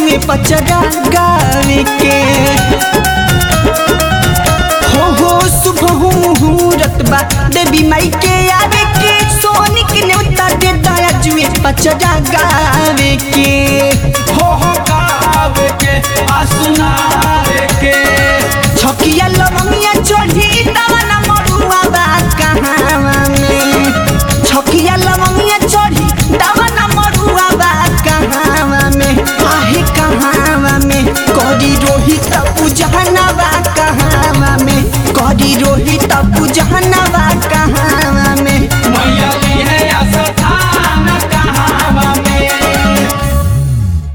जुए पचरा गावे के हो हो शुभ हो मुहूर्त बा देवी माई के आवे के सोनिक न्योता दे दया जुए पचरा गावे के हो हो गावे के आ सुनावे के छकिया लवंगिया चढ़ी